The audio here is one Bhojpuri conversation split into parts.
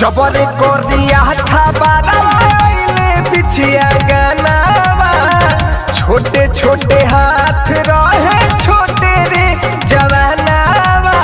जबर कोरिया ठबाराइले बिछिया गनावा छोटे छोटे हाथ रहे छोटे रे जवानावा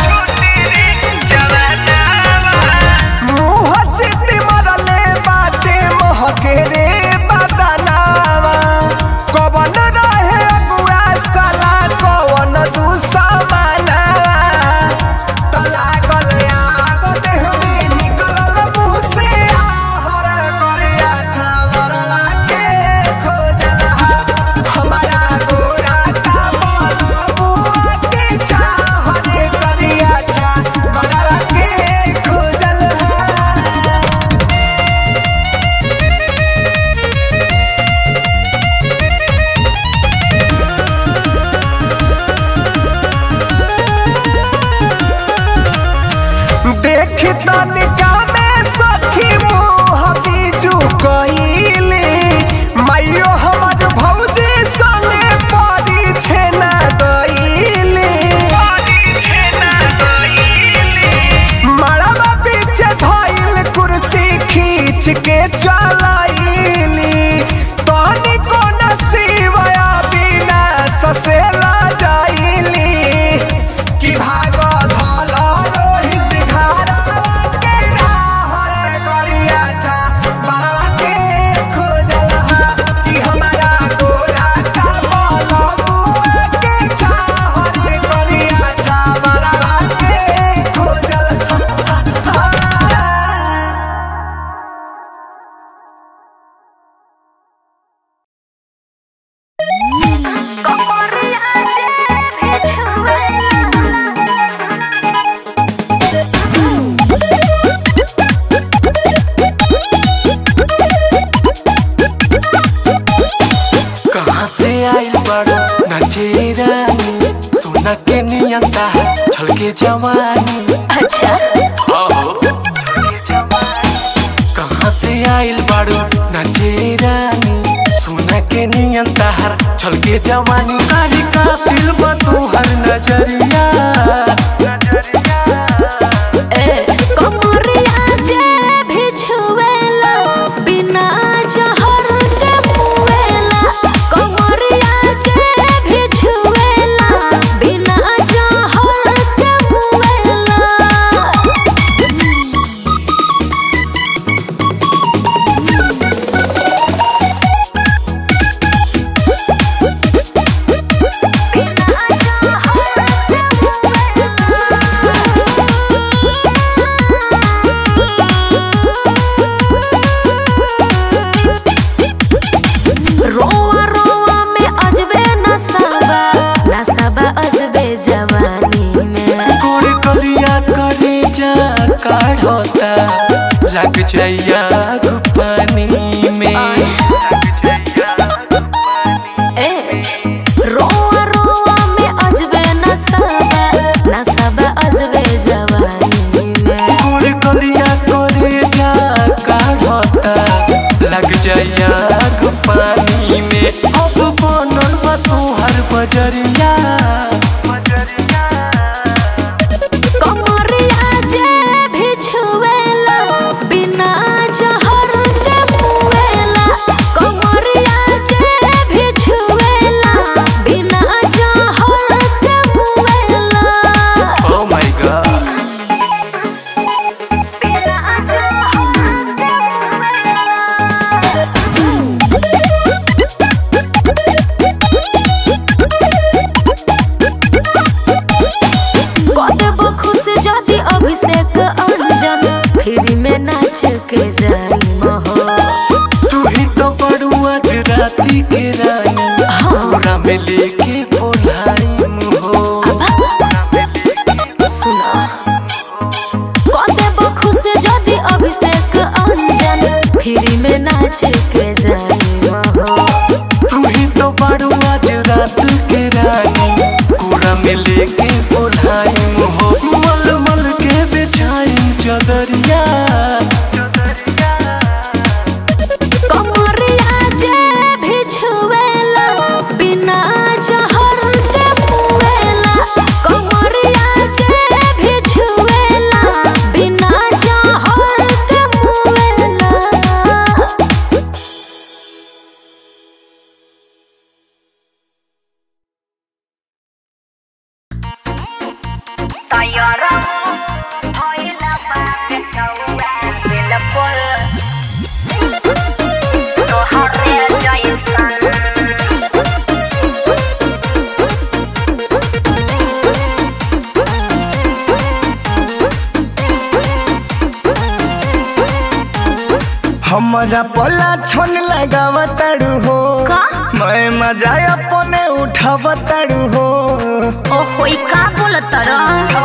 मुँह चित मरले बाटे महके रे बदनावा कवन रहे अगुआ साला कवन दुश्मनावा लागल आग देह में निकलल मुँह से आहर करिया छावरला के खोजल हमारा गोरा का बोल बुआ के चाहत करिया छावरला के खोजल देख तनिका में सखी मुँह बीजू कइले माइयो हमर भौजी संगे परी छेना गइले मड़वा पीछे धइल कुर्सी खींच के चलइली तनी को नसीबया बिना ससेला जाइली कि भाग धल रोहित घरवा के राहर करिया था बरवा के खोजल कि हमारा गोरा का बोल बुआ के चाहत करिया था बरवा के खोजल कहाँ से आइल बड़ो नचे रानी सोना के नियंता है छलके जवानी अच्छा हो कहाँ से आइल बड़ो नचे रानी सोना के नियंता है छलके जवानी कारी का दिल तोहर नजरिया ए कमरिया जे भी छुएला बिना जहर के मुएला कमरिया जे भी छुएला बिना जहर के मुएला रोआ रोआ में अजबे नसाबा नसाबा अजबे जवानी में गोर करिया करे जा काढ़ता लग जाइया पानी में ए रोआ रोआ में अजबे नसाबा नसाबा अजबे जवानी में गोर करिया करे जा काढ़ता लग जाइया पानी में अब बनल बा तोहर बजरिया कमरिया जे भी छुएला बिना जहर के मुएला कमरिया जे भी छुएला बिना जहर के मुएला ओ माय गॉड कदेबो खुश जाति अभिषेक अंजन फ्री में नाच के जाई महो तू ही तो बड़ुआ राती के रानी हमरा में लेके बोलाई मुहो सुना कदेबो खुश जाति अभिषेक अंजन फ्री में नाच के जाई महो तू ही तो बड़ुआ रात के रानी कूड़ा में लेके बोलाई मुहो मल मल के बिछाई चदरिया कमरिया जे भी छुएला बिना जहर के मुएला कमरिया जे भी छुएला बिना जहर हमारा पला छन लगावा तारू हो का मैं मजा अपने उठावा तारू हो ओहो ई का बोलत र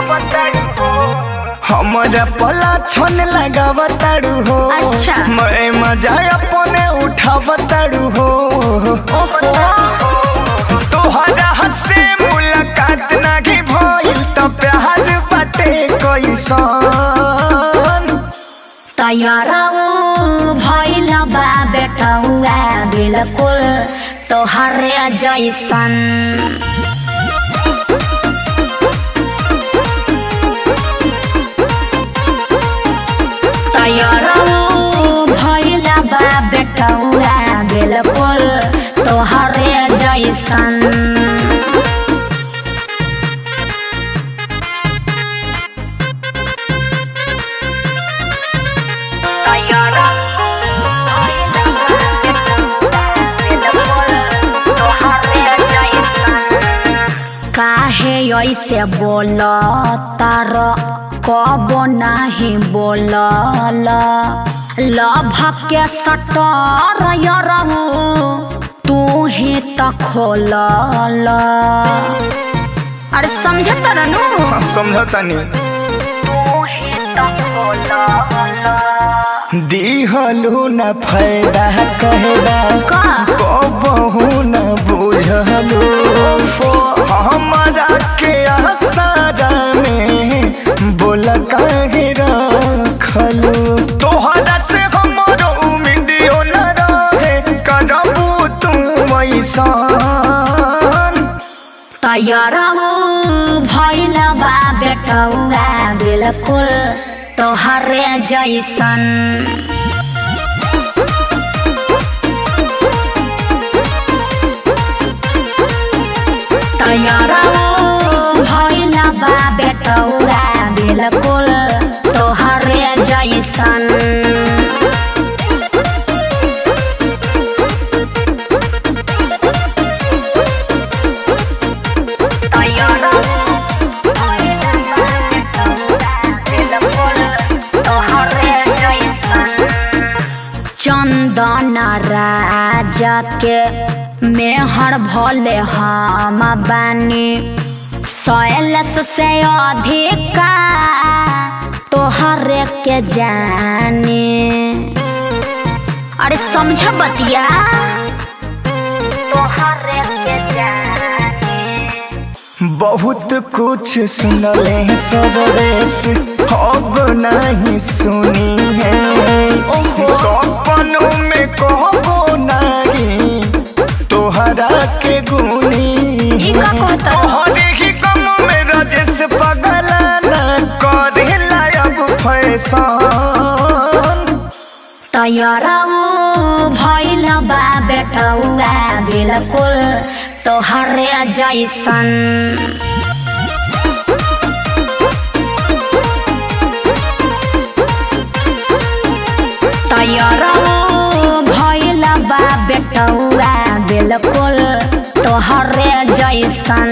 हमारा पला छन लगावा तारू हो अच्छा। मैं मजा अपने उठावा तारू हो ओहो तोहरा हसे मुलाकात नाही भइल त प्यार बाटे कैसन तैयार भइल बा बेटौआ बिल्कुल तोहरे जैसन तैयार भइल बा बेटौआ बिल्कुल तोहरे जैसन काहे ऐसे बोल तार कब नाही बोलल लभ के सटर यरहु तू ही त खोलल अरे समझ तरनु समझतानी तू ही त खोलल दिहलु न फायदा कहला का कबहू न बुझलु हमारा के आसारा में बोल काहे रखलु तोहरा से हमरो उम्मीदियो न रहे करबू तू ऐसान तैयार भइल बा बेटौआ बिल्कुल तोहरे जैसन तैयार भइल बा बेटौआ बिल्कुल तोहरे जैसन चंदन राजा के मेहर भले हम बानी सैलस से अधिका तोहरे के जाने अरे समझ बतिया तोहरे के जाने बहुत कुछ सुनले सरदेश अब नहीं सुनी है ओहो। सपनों में कहबो नहीं तोहरा के गुनी ई का कहता? तोहरे ही गम में राजेश पगला न करेला अब फैशन तैयार भइल बा बेटौआ बिल्कुल तोहरे जैसन तैयार भइल बा बेटौआ बिल्कुल तोहरे जैसन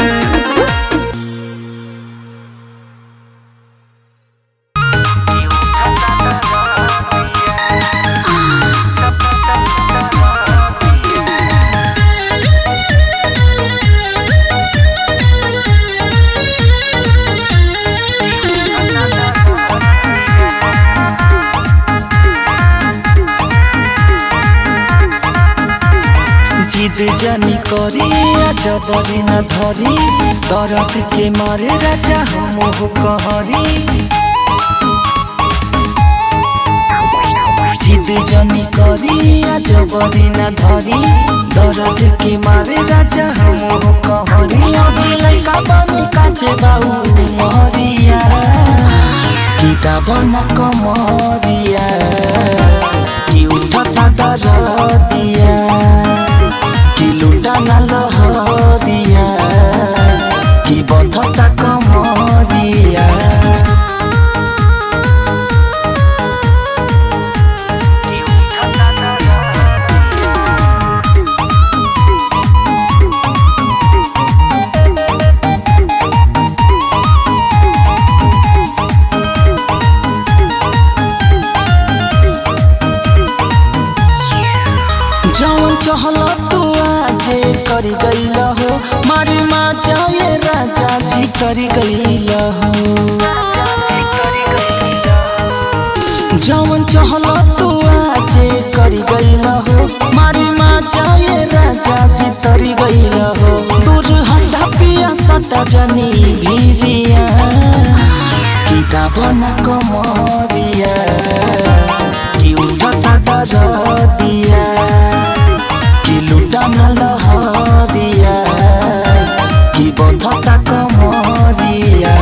जिद जानी करी जबरी न धरी दर्द के मारे राजा हम हो कहरी जिद जानी करी जबरी न धरी दर्द के मारे राजा हम हो कहरी अभी लइका बनी काचे बाऊ मरिया किताब न कमरिया कि उठता दरदिया कि लुटा न लहरिया कि बधता कमरिया मारी माँ जाए राजा जी करी गईल हो जवन चहल तू आजे करी गईल हो मारी माँ जाए राजा जी तरी गईल हो दूर हटा पिया सटा जनी भीरिया किताब न कमरिया कि उठता दरदिया कि लुटा न लहरिया कि बधता कमरिया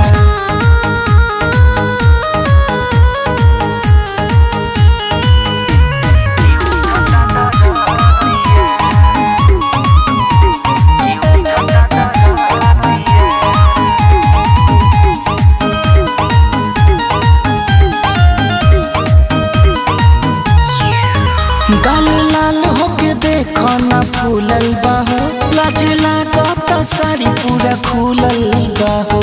गाल लाल होके देखो ना फूलल बाहो लाज लागत साड़ी पूरा खुलल बाहो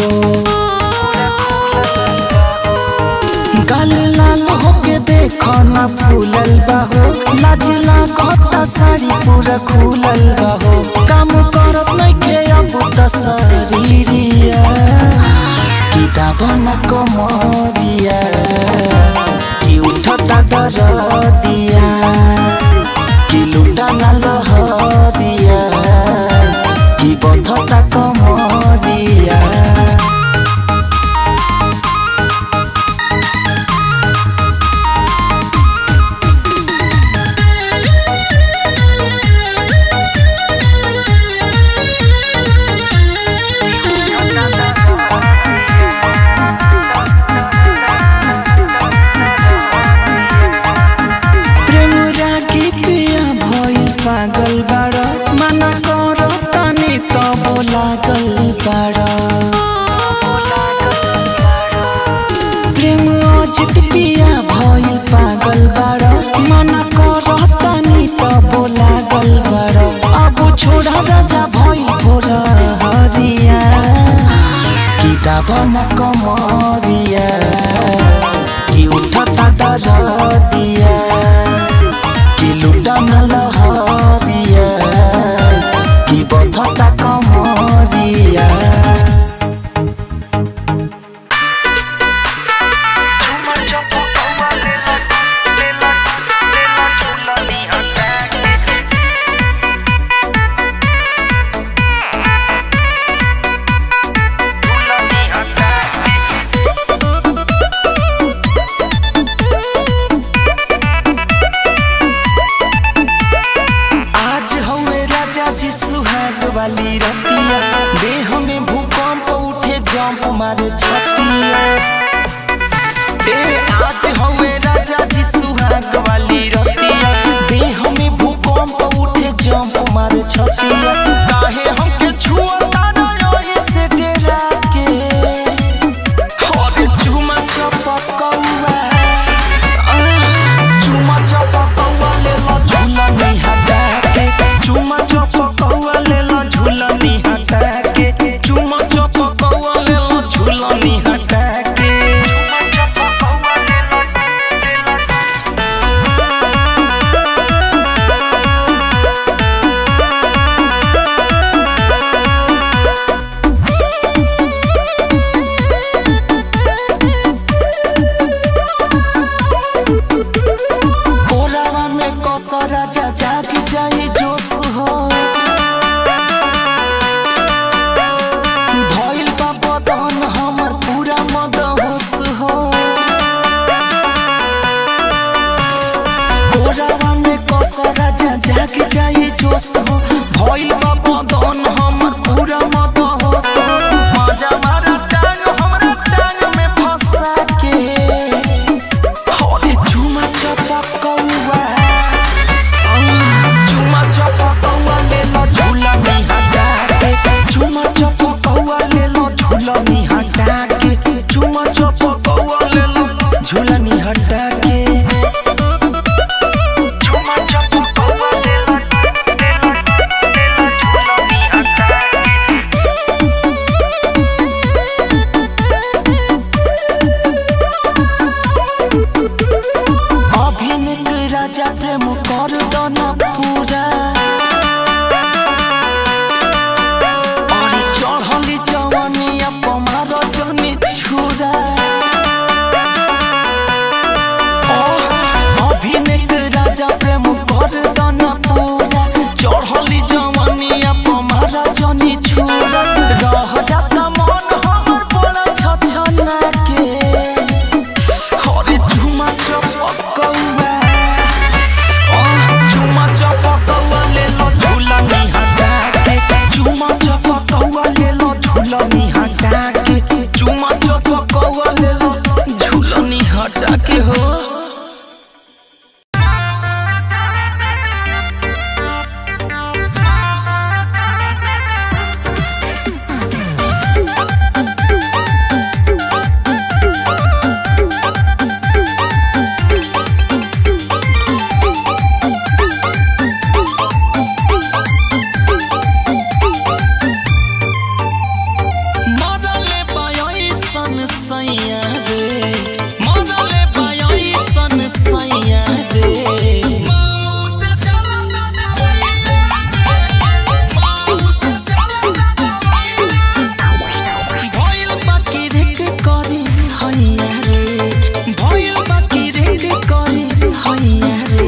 गाल लाल होके देखो ना फूलल बाहो लाज लागत साड़ी पूरा खुलल बाहो काम करत नइखे अब त शरीरिया किताब न कमरिया कि उठता दरदिया कि लुटा न लहरिया कि बधता कमरिया प्रेम रागी पिया भइल पागल बाड़ मना कर तानी तब लागल बाड़ प्रेम अजित पिया भइल पागल बाड़ मना कर तानी तब लागल बाड़ अब छोड़ा राजा भइल भोर हरिया किताब न कमरिया कि उठता दरदिया कि लुटा न लहरिया कि बधता कमरिया आज हवे राजा जी सुहाग वाली रतिया देह में भूकंप उठे जंप मारे छतिया ए आज हवे राजा जी सुहाग वाली रतिया देह में भूकंप उठे जंप मारे छतिया काहे हमके छुआ से डेरा के अरे चुमा चपकौआ चुमा चपकौआ ले लो झूला नहीं हटा के चुमा चपकौआ ले लो झूला नहीं हटा के चुमा चपकौआ ले लो झूला नहीं हटा के कोरावा में कसरा राजा जाग जाई जोश हो भइल बा बदन हमर पूरा मदहोश हो कोरावा में कसरा राजा जाग जाई जोश हो भइल बा बदन हमर पूरा मदहोश हो मजा मारा टांग हमरा टांग में फंसा के अरे चुमा चपकौआ चुमा चपकौआ ले लो झूला नहीं हटा के चुमा चपकौआ ले लो झूला नहीं हटा के चुमा चपकौआ ले लो झूला नहीं हटा के चुमा चपकौआ ले लो ले लो ले लो झूला नहीं हटा के अभिनक राजा प्रेम कर दन पूरा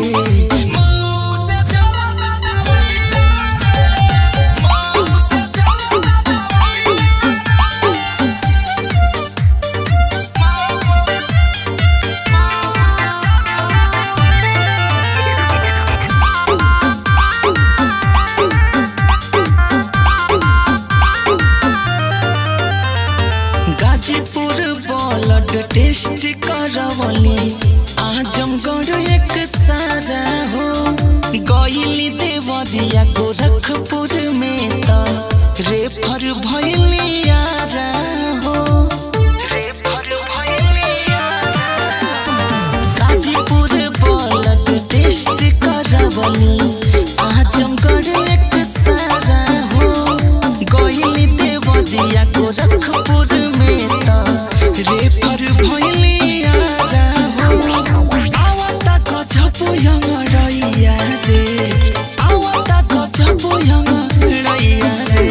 गाजीपुर ब्लड टेस्ट करवली आजमगढ़ एक सारा हो गईली देवरिया गोरखपुर में त रेफर भइली यारा हो गाजीपुर ब्लड टेस्ट करवली आजमगढ़ एक सारा हो गईली देवरिया गोरखपुर में त रेफर भइली यारा हो आवता गजबो यमरैया रे आवता गजबो यमरैया रे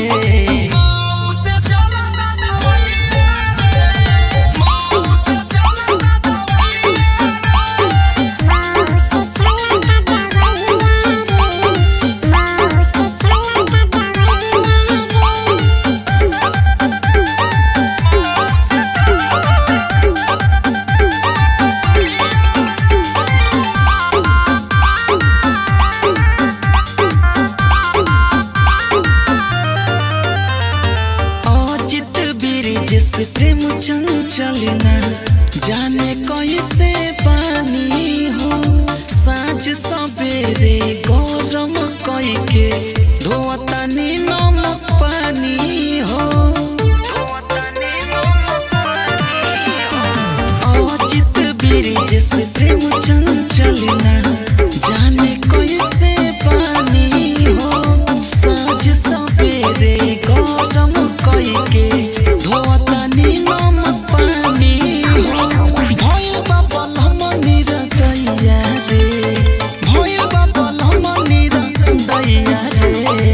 अजित ब्रिज से प्रेम चंचलना जाने कैसे पानी हो साँझ सवेरे गरम कई के धोतानी नमक पानी हो अजित ब्रिज से प्रेम चंचलना जाने कैसे पानी हो साँझ सवेरे गरम कई के धोतानी नमक पानी हो भइल बा बलम निरदैया रे भइल बा बलम निरदैया रे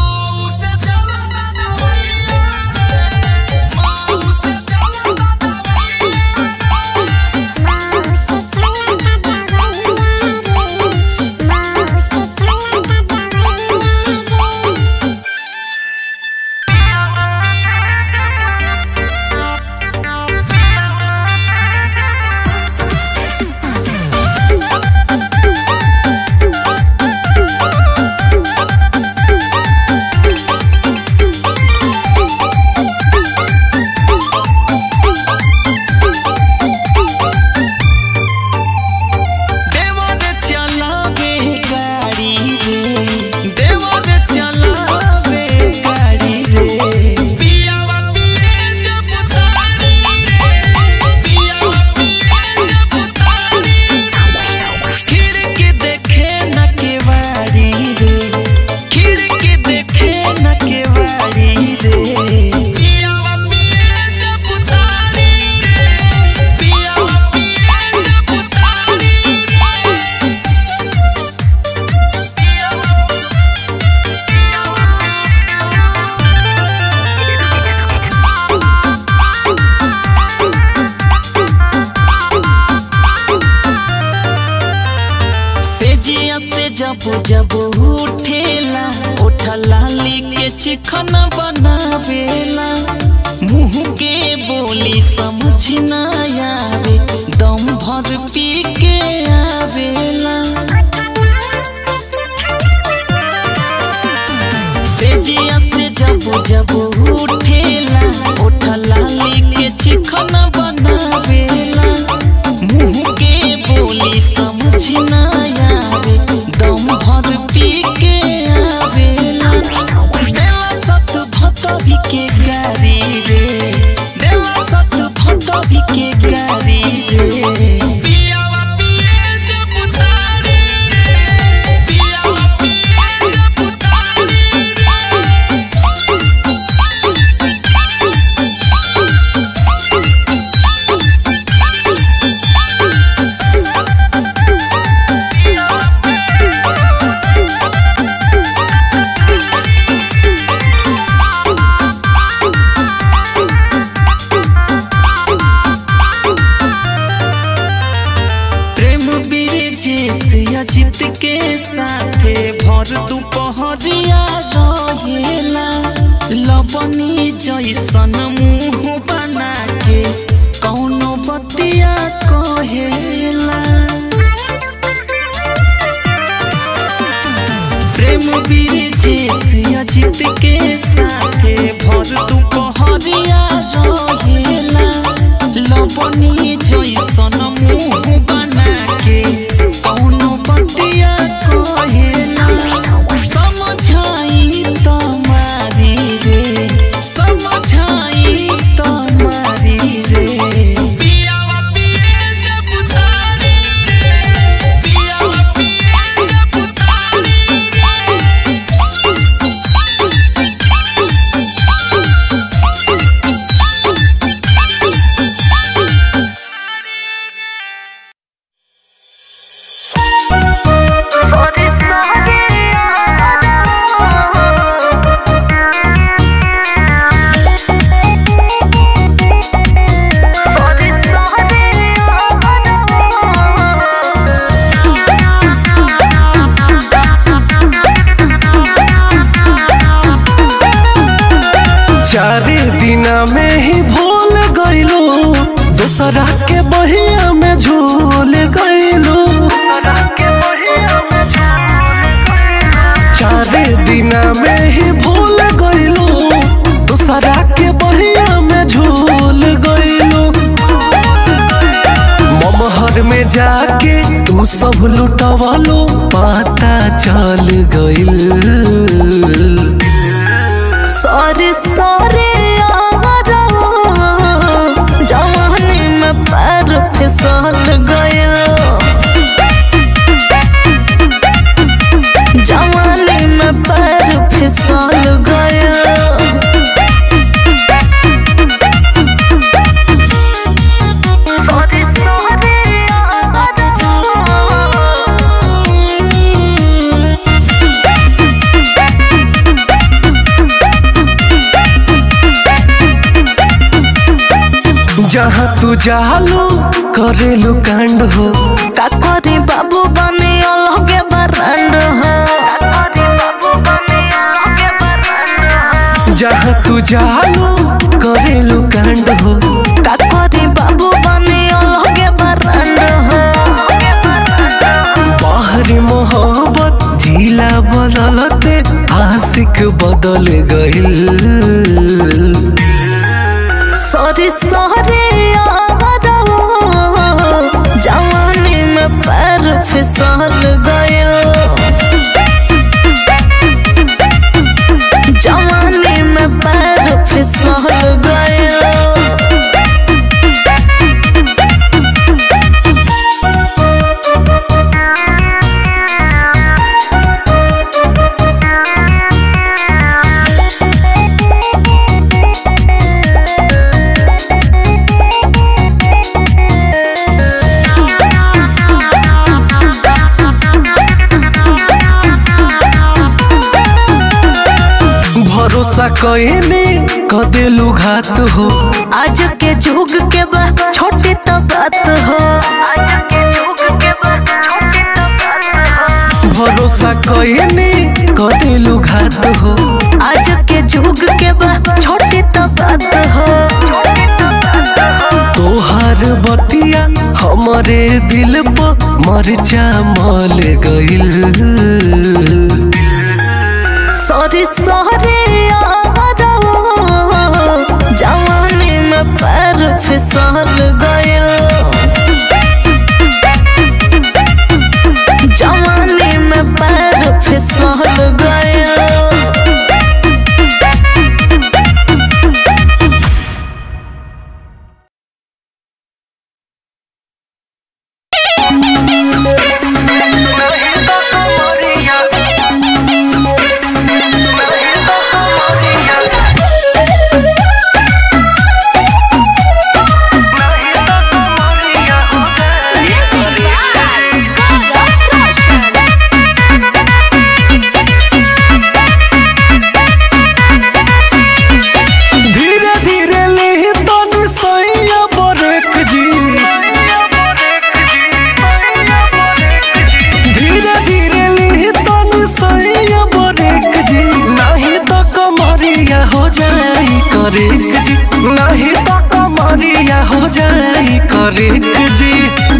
देवर चलावे गाड़ी रे देवर चलावे गाड़ी रे पियावा पिए जब तारी रे पियावा पिए जब तारी रे खिड़की देखे न केवाड़ी रे खिड़की देखे न केवाड़ी रे पियावा पिए जब तारी रे पियावा पिए जब तारी रे सेजिया से जब जब उठेला उठा लाली के चिकन बनावेला मुंह के बोली समझ ना आवे दम भर पी के आवेला सेजिया से जब जब उठेला उठा लाली के चिकन बनावेला मुंह के बोली समझ ना आवे दम भर पी के आवेला देला सत भतरी के गारी रे देला सत भतरी के गारी रे अजित के साथे भर दुपहरिया रहेला लबनी जैसन मुंह बना के कौनो बतिया कहेला प्रेम वीर जैसे अजित के साथे भर दुपहरिया रहेला लबनी जैसन मुंह बना के कौनो बतिया कहेला समझाई तुम्हारी रे समझाई तुम्हारी रे पियावा पिए जब तारी रे पियावा पिए जब तारी रे चारे दिना में ही भूल गईलो दूसरा के बहिया में झूल गईलो चारे दिना में ही भूल गईलो दूसरा के बहिया में झूल गईलो ममहर में जाके तू सब लुटवालो पता चल गईल सॉरी सॉरी जवानी में पैर फिसल गयल जवानी में पैर फिसल गयल सॉरी जहाँ तू जालू करेलू कांड हो का करी बाबू बने अलगे बरंड हो जहाँ तू जालू करेलू कांड हो का करी बाबू बने अलगे बरंड हो बाहरी मोहब्बत जिला बदलते आशिक बदल गईल सॉरी सॉरी जवानी में पैर फिसल गयल जवानी में पैर फिसल गयल भरोसा कईने कदेलू घात हो आज के जुग के बा छोटी तो बात हो आज के जुग के बा छोटी तो बात हो भरोसा कईने कदेलू घात हो आज के जुग के बा छोटी तो बात हो तोहार बतिया हमरे दिल पर मरचा मल गईल सॉरी सॉरी जवानी में पैर फिसल गयल जवानी में पैर फिसल गयल हो जाई करेक जी नहीं तो कमरिया हो जाई करेक जी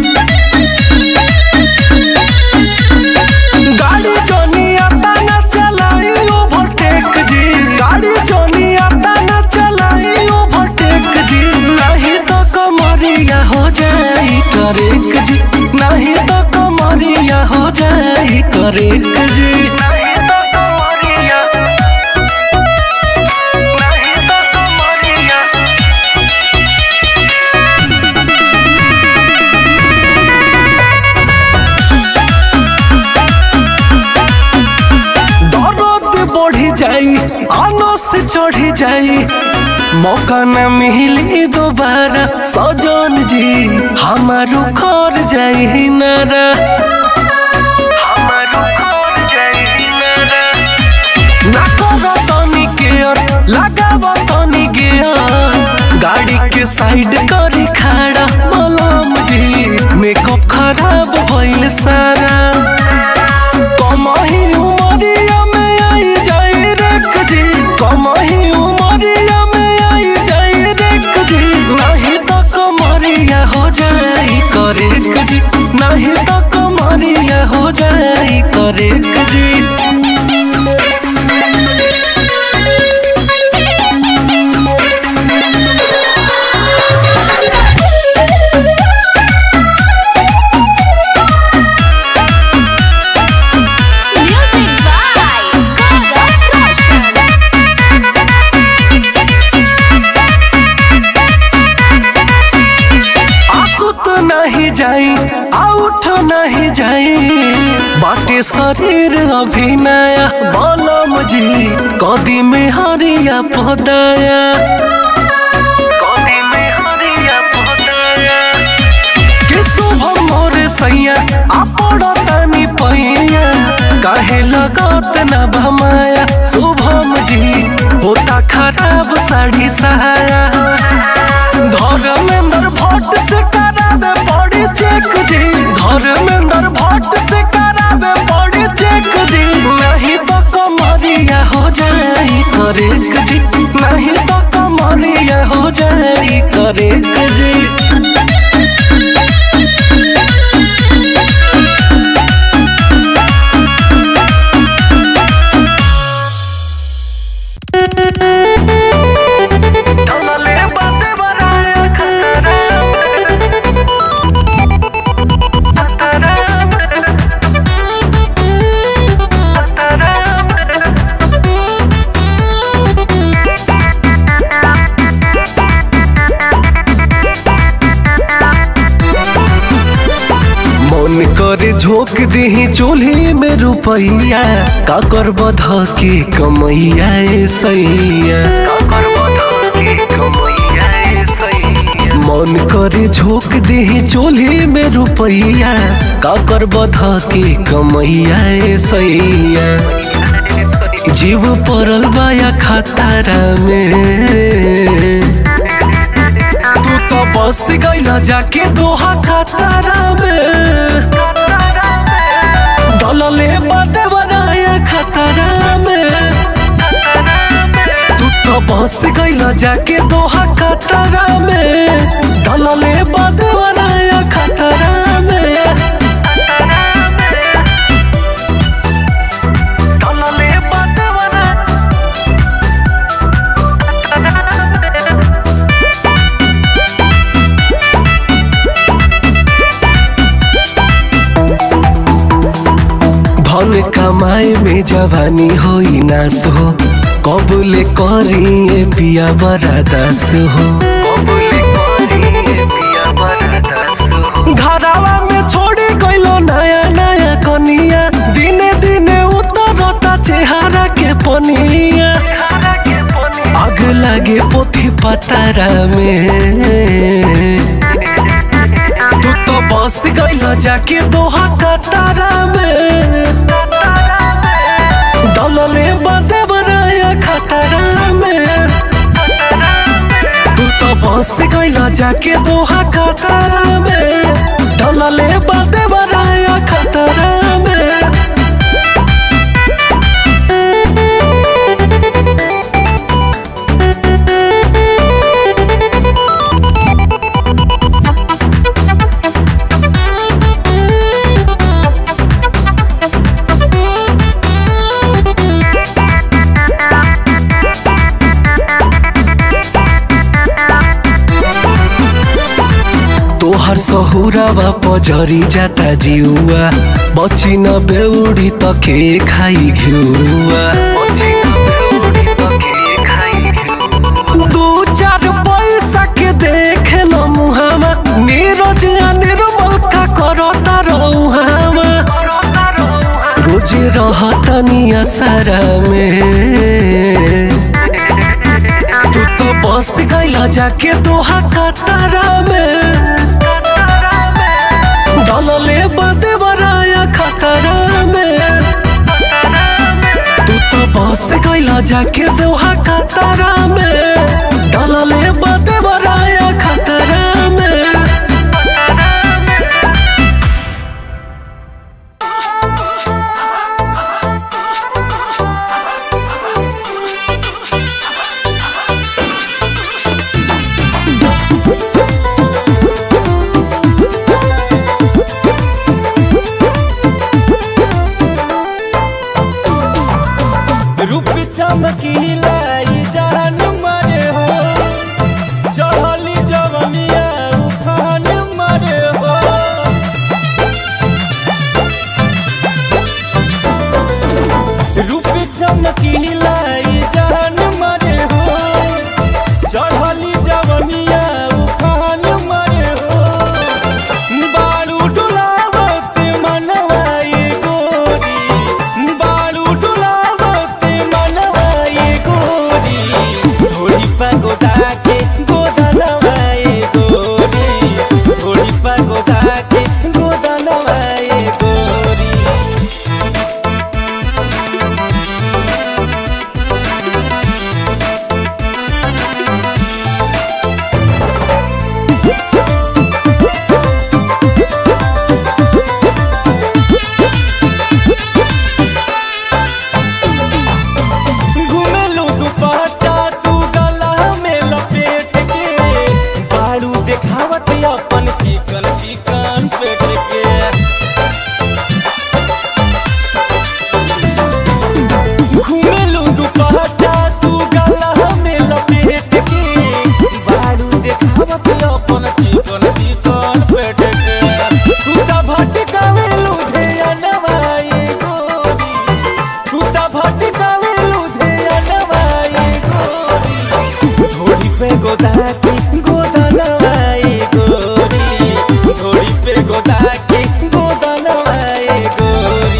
गाड़ी जोनिया ताना चलाई ओवरटेक जी गाड़ी जोनिया ताना चलाई ओवरटेक जी नहीं तो कमरिया हो जाई करेक जी नहीं तो कमरिया हो जाई करेक जी नहीं तो कमरिया नहीं तो कमरिया दर्द बढ़ी जाई आनो से चढ़ी जाई मौका न मिली दोबारा सजन जी हमारो खर जाई नारा हमारो खर जाई नारा ना करो तनी केयर लगाव तनी गेयर गाड़ी के साइड करी खड़ा मलम जी मेकअप खराब भइल सारा कमही उमरिया में आई जाई रेख जी कमही उमरिया में आई जाई रेख जी नहीं तो कमरिया हो जाई करेक जी नहीं तो कमरिया हो जाई करेक जी Music by Gaga Roshan. आंसू तो नहीं जाई आउठ नहीं जाई बाटे शरीर अभी नया बलम जी कदी में हरिया पदाया कदी में हरिया पदाया के शुभ मोर सैया आपड़ तानी पैया काहे लगत न भमाया शुभम जी होता खराब साड़ी सहाया धर्मेंद्र भट्ट से करावे बॉडी चेक जी धर्मेंद्र भट्ट से करावे बॉडी चेक जी नहीं तो कमरिया हो जाई करेक जी नहीं तो कमरिया हो जाई करेक जी डलले बाते बनाया खतरा खतरा मन करे झोंक दही चूल्ही में रुपैया का कर बध के कमैया ए सैया मन करे झोंक दही चूल्ही में रुपैया का कर बध के कमैया ए सैया जीव पड़ल बाया खतारा में तू तो बस गईला जाके दोहा खतरा में डलले बाटे बनाया खतरा में तू तो बस गईला जाके दोहा खतरा में डलले बाटे बनाया खतरा में डलले बाटे बनाया धन कमाए में जवानी होई नास हो कबूले करी पिया बड़ा दास हो घरावा में छोड़ी गइलो नया नया कनिया दिने दिने उतरता चेहरा के पनिया आग लागे पोथी पतारा में तू तो बस गइल जाके दोहा कतारा में डलले बाते बनाया खतरा में तू तो बस गइल जाके दोहा कतारा में डलले बाते बनाया खतरा में सहुरावा पजरी जाता जिउआ बची न बेउडी त के खाई घिउआ दू चार पैसा के देख ल मुहामा नीरज आ निर्मल का करता रहुहामा रोजे रहतनी असरा में तू तो बस गईला जाके दोहा कतारा में डलले बदे बराया खतरा में तू तो बस गईला जाके दोहा कतारा में डलले बदे बराया खतरा में रूप चमकीला ई जान मरे हो चढ़ली जवनिया उफान मरे हो रूप चमकीला ई जान मरे हो चढ़ली जवनिया उफान मरे हो बालू डुलावत मनवाए गोरी बालू डुलावत मनवाए गोरी थोड़ी पगोदा के गोदनवाए गोरी थोड़ी पगोदा के गोदनवाए गोरी घुमेलू दुपट्टा तू गला में लपेट के बाड़ू देखावत अपन चिकन चिकन पेट के घुमेलू दुपट्टा तू गला में लपेट के बाड़ू देखावत अपन चिकन चिकन पेट के तू त भटकावेलू ध्यानवाए गोरी तू त भटकावेलू ध्यानवाए गोरी घोड़ी पे गोदाके गोदनवाए गोरी घोड़ी पे गोदाके गोदनवाए गोरी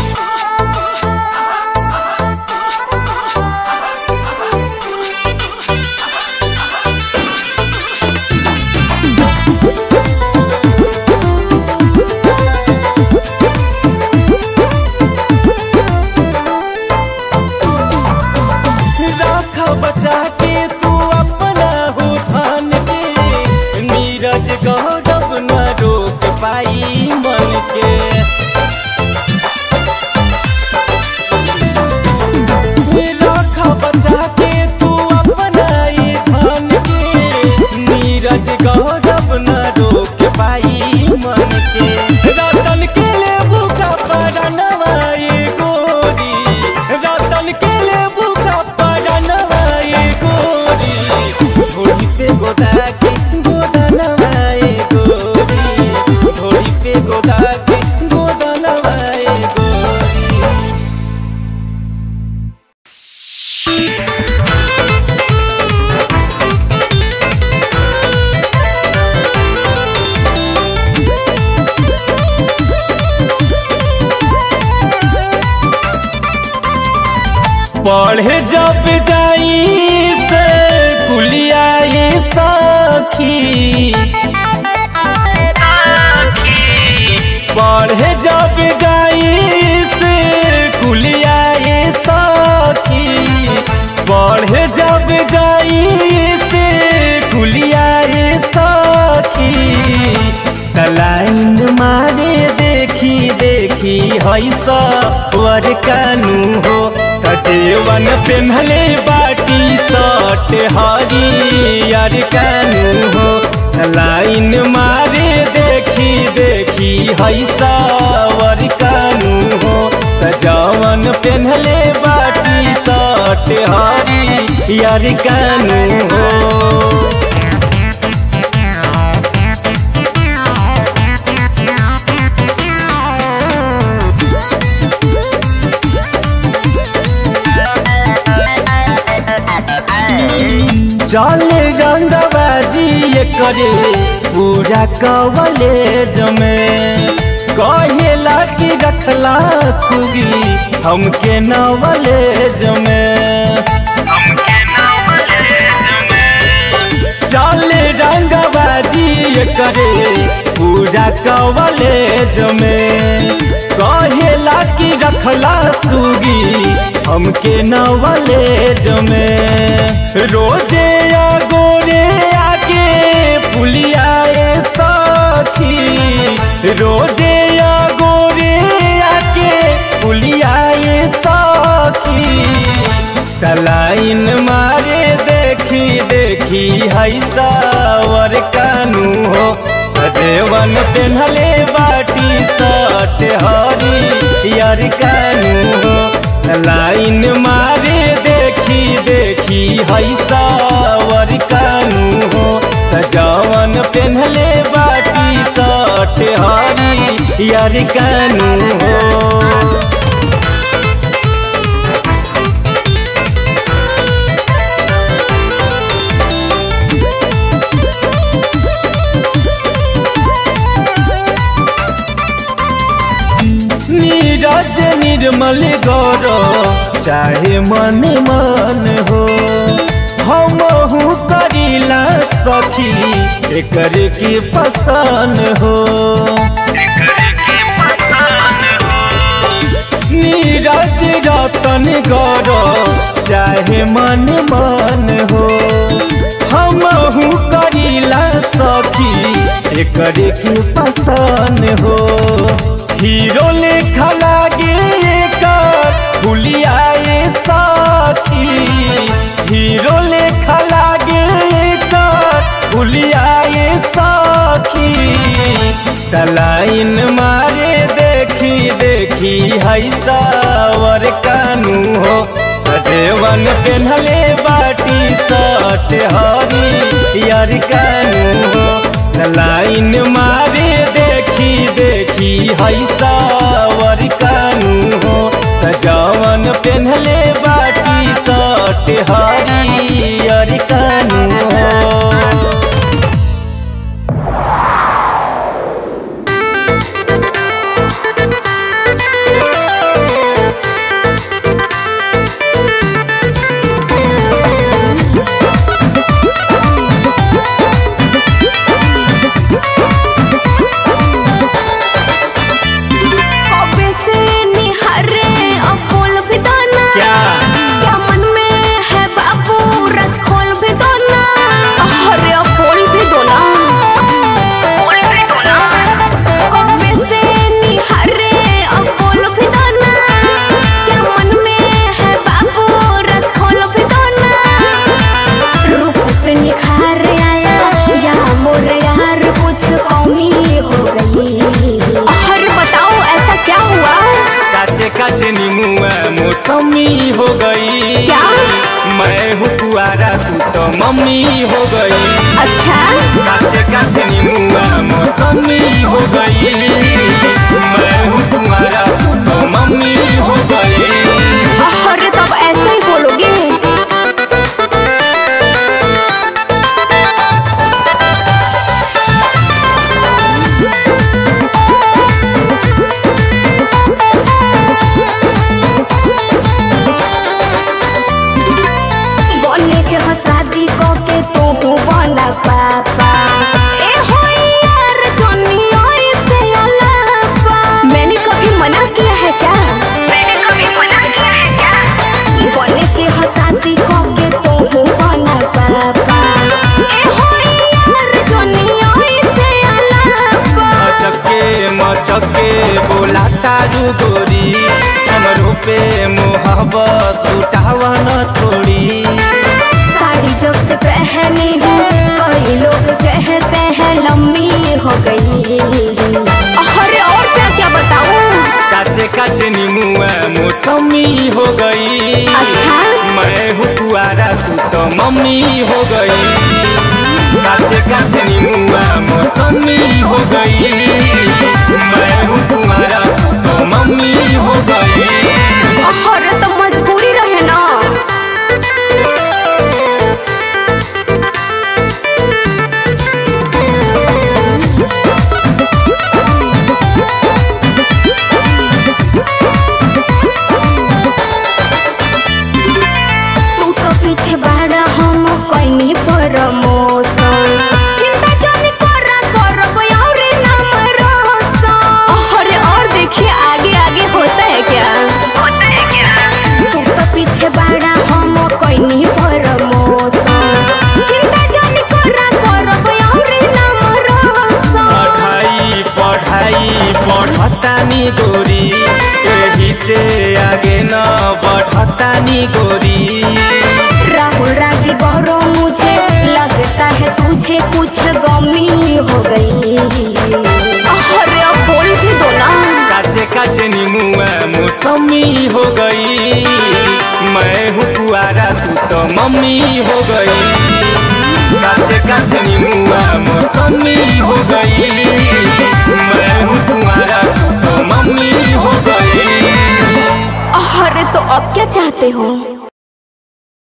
राख बचा के तू अपना हो धन के नीरज गौरव न रोक पाई मन के राख बचा के तू अपना ये धन के नीरज गौरव न रोक पाई मन के रतन के ले बुका पड़नवाए गोरी रतन के ले बुका पड़नवाए गोरी घोड़ी पे गोदा के गोदनवाए गोरी घोड़ी पे गोदा के गोदनवाए गोरी पढ़े जब जाई से कुलियाई सखी पढ़े जब जाई से कुलियाई सखी पढ़े जब जाई से कुलियाई सखी तलाइन मारे देखी देखी हई सवर कानू हो तजेवन पेन्हले बाटी सट हरियर कानू हो लाइन मारे देखी देखी हई सवर कानू हो तजवन पेन्हले बाटी सट हरियर कानू हो चले रंगबाजी ये करे पूरा कवलेज में कहेला कि रखला सुगी हमके नवलेज में चले रंगबाजी ये करे पूरा कवलेज में कहेला कि रखला सुगी हमके नवलेज में रोजे या गोरे आके पुलियाए सखी रोजे या गोरे आके पुलियाए सखी तलाइन मारे देखी देखी है सावर कानू हो अजेवन पेन्हले बाटी सट हरी यार कानू हो लाइन मारे देखी देखी है सावर कानू हो सजावन पेन्हले बाटी सट हरी यार कानू हो नीरज निर्मल गौर चाहे मन मन हो हम करीला सखी एकर की पसंद हो नीरज रतन गौर चाहे मन मन हो हम करीला सखी एकर की पसंद हो हीरो लेखा लागे एकर फुलियाए साथी हीरो लेखा लागे एकर फुलियाए साथी तलाइन मारे देखी देखी है सावर कानू हो अजेवन पेन्हले बाटी सट हरी यार कानू हो लाइन मारे देखी देखी है सावर कानू हो सजावन पेन्हले बाटी सट हरी यार कानू हो कबे से निहरे अपोल भी दाना क्या क्या मन में है बाबू रथ खोल भी दो ना अरे अपोल भी दो ना कबे से निहरे अपोल भी दाना क्या मन में है बाबू रथ खोल भी दो ना रूप पे निखार आया या मोर यार कुछ कमी हो गई अरे बताओ ऐसा क्या हुआ काचे काचे नीमुआ मौसमी हो गई क्या? मैं हूँ कुआरा तू तो मम्मी हो गई अच्छा काचे काचे नीमुआ मौसमी हो गई मैं हूँ कुआरा तू तो मम्मी हो गई अरे तब ऐसा ही बोलोगे बोले के हो शादी को के तू बना पापा ए हो यार जोनी ओए से अलापा मैंने कभी मना किया है क्या मैंने कभी मना किया है क्या बोले के हो शादी को के तू बना पापा ए हो यार जोनी ओए से अलापा मचके मचके बोला तारू गोरी हमरो पे मोहब्बत उठावा न थोड़ी साड़ी जब से पहनी हूँ कई लोग कहते हैं लंबी हो गई अरे और क्या क्या बताऊँ काचे काचे नीमुआ मौसमी हो गई अच्छा? मैं हूँ कुआरा तू तो मम्मी हो गई काचे काचे नीमुआ मौसमी हो गई मैं हूँ कुआरा तू तो मम्मी हो गई अरे तो मजबूरी रहे ना आगे न बढ़ता नी गोरी राहुल रागी गौरव मुझे लगता है तुझे कुछ गमी हो गई अरे अब बोल भी दो ना काचे काचे नीमुआ मौसमी हो गई मैं हूँ कुआरा तू तो मम्मी हो गई काचे काचे नीमुआ मौसमी हो गई मैं हूँ कुआरा तू तो मम्मी हो गई अरे तो अब क्या चाहते हो